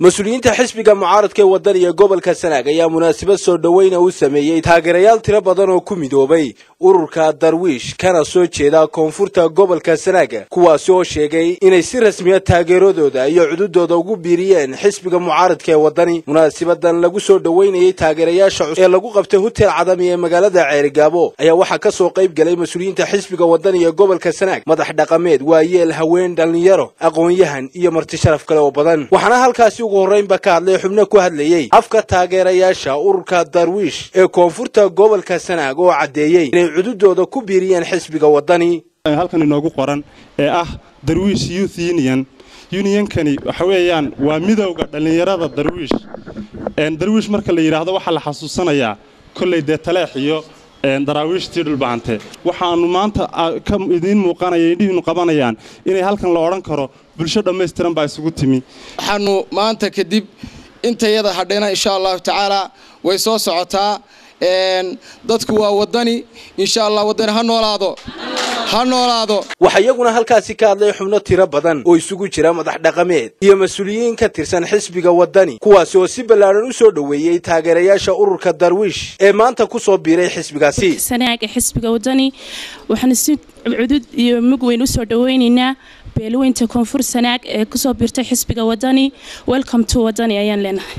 mas-uuliyiinta xisbiga mucaaradka ee wadaniga gobolka sanaag ayaa munaasabad soo dhoweyna u sameeyey taageerayaal tiro badan oo ku midoobay ururka darwiish kana soo jeeda koonfurta gobolka sanaag kuwaasi oo sheegay inay si rasmiya taageeradooda iyo cududooda ugu biiriyeen xisbiga mucaaradka ee wadani munaasabadan lagu soo dhoweynayey taageerayaasha cusub ee lagu qabtay hotel cadami ee magaalada ceerigaabo ayaa waxaa ka soo qayb galay mas-uuliyiinta xisbiga wadaniga ee gobolka sanaag madax dhaqameed waayeel haween dhallinyaro aqoon-yahan iyo marti sharaf kale oo badan waxaana halkaasi ugu horreynba ka hadlay xubno ku hadlayey afka taageerayaasha ururka darwiish ee koonfurta gobolka sanaag oo caddeeyey inay cududooda ku biiriyeen xisbiga wadani halkan inoogu qoran ee ah darwiish youth union unionkani waxa weeyaan waa midowda dhallinyarada darwiish darwiish marka la yidhaahdo waxaa la xasuusanayaa kolley dee taleex iyo daraawiishtii dhulbahante waxaannu maanta idiin muuqanaya indhihiinu qabanayaan inay halkan la odhan karo bulsho dhammaystiran baa isugu timi waxaannu maanta kadib intayada hadhayna insha allahu tacaala way soo socotaa dadku waa wadani insha allah wadani ha noolaado ha noolaado waxaa iyaguna halkaasi ka hadlay xubno tiro badan oo isugu jira madax dhaqameed iyo mas-uuliyiin ka tirsan xisbiga wadani kuwaasi oo si ballaadhan u soo dhoweeyey taageerayaasha ururka darwiish ee maanta ku soo biiray xisbigaasi sanaaga xisbiga wadani waxaanu si cudud iyo mug weyn usoo dhoweynaynaa beelweynta koonfur sanaag ee kusoo biirtay xisbiga wadani welcome to wadani ayaan leenahay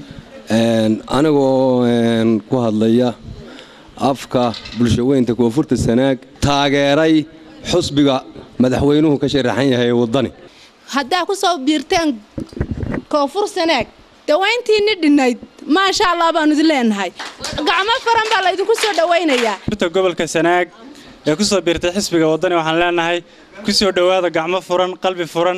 anigoo ku hadlaya afka bulshaweynta koonfurta sanaag taageeray xusbiga madaxweynuhu ka sharaxan yahay ee wadani haddaa ku soo biirteen koonfur sanaag dawayntiinni dhinnayd maasha allah baanu idin leenahay gacmo faran baa laydinku soo dhowaynayaa gobolka sanaag ee ku soo biirtay xisbiga wadani waxaan leenahay ku soo dhowaada gacmo furan qalbi furan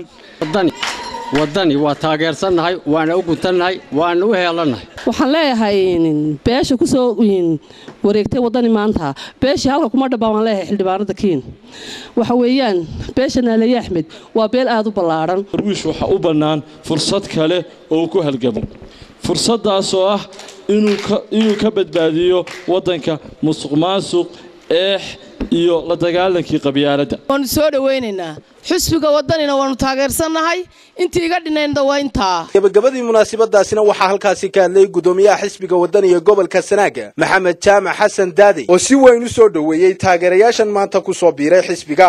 wadani waa taageersannahay waana u guntannahay waana u heelannahay waxaan leeyahay beesha ku soo wareegtay wadani maanta beeshii halka kuma dhaba waan leeyahay xildhibaanada kiin waxa weeyaan beesha naaleeye axmed waa beel aad u ballaadhan darwiish waxaa u bannaan fursad kale oo uu ku halgamo fursaddaas oo ah inuu ka badbaadiyo waddanka musuq maasuq eex iyo la dagaalankii qabyaaladda waanu soo dhowaynaynaa xusbiga wadanina waanu taageersannahay intii iga dhinaynda waa intaa gabagabadii munaasabadaasina waxaa halkaasi ka hadlay guddoomiyaha xisbiga wadaniga gobolka sanaaga maxamed jaamac xasan daadey oo si weyn u soo dhoweeyey taageerayaashan maanta ku soo biiray xisbiga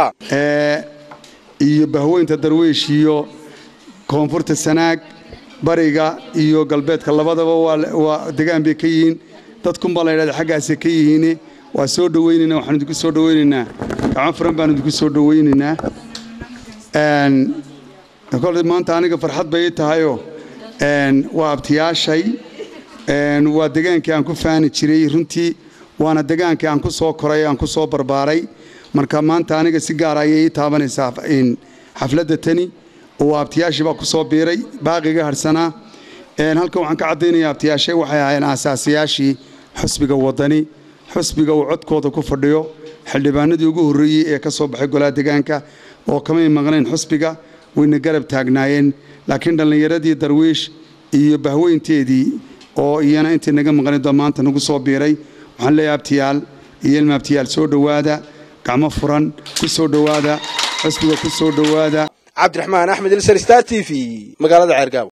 iyo bahweynta darwiish iyo koonfurta sanaag bariga iyo galbeedka labadaba waa degaan bay ka yihiin dadkunbaa la ydhahda xaggaasay ka yihiin waa soo dhowaynaynaa waxaan idinku soo dhowaynaynaa gacmo furan baan idinku soo dhowaynaynaa kole maanta aniga farxad bay ii tahayoo waa abtiyaashay waa degaankii aan ku faani jiray runtii waana degaankii aan ku soo koray aan ku soo barbaaray marka maanta aniga si gaara ayay ii taabanaysaa xafladda tani oo abtiyaashii baa ku soo biiray baaqiga harhsanaa halkan waxaan ka caddaynayaa abtiyaashay waxay ahaayeen aasaasiyaashii xusbiga wadani xusbiga uu codkooda ku fadhiyo xildhibaanadii ugu horreeyey ee ka soo baxay golaha degaanka oo kamay maqnayn xusbiga wayna garab taagnaayeen laakiin dhallinyaradii darwiish iyo bahweynteedii oo iyana intay naga maqnaydoo maanta nagu soo biiray waxaan leeyahay abtiyaal iyo ilma abtiyaal soo dhowaada gacmo furan ku soo dhowaada xusbiga ku soo dhowaada cabdiraxmaan axmed ilsar star t v magaalada ceergaabo